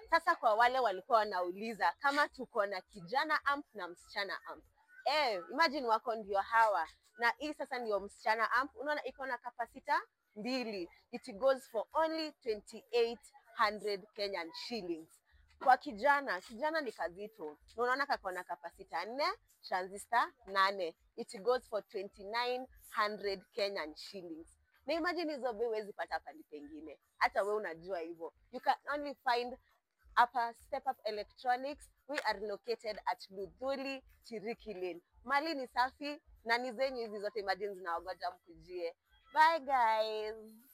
Sasa kwa wale walikuwa wanauliza kama tuko na kijana amp na msichana amp. Eh, imagine wako ndio hawa na hii sasa ndio msichana amp. Unaona iko na kapasita mbili. It goes for only 2800 Kenyan shillings. Kwa kijana, kijana ni kazito. Na Unaona kako na kapasita nne, transistor nane. It goes for 2900 Kenyan shillings. Na imagine hizo bei huwezi pata pali pengine. Hata we unajua hivyo. You can only find hapa Step Up Electronics. We are located at Ludhuli, Chiriki Lane. Mali ni safi na ni zenyu hizi zote imagine zinawagoja mkujie. Bye guys.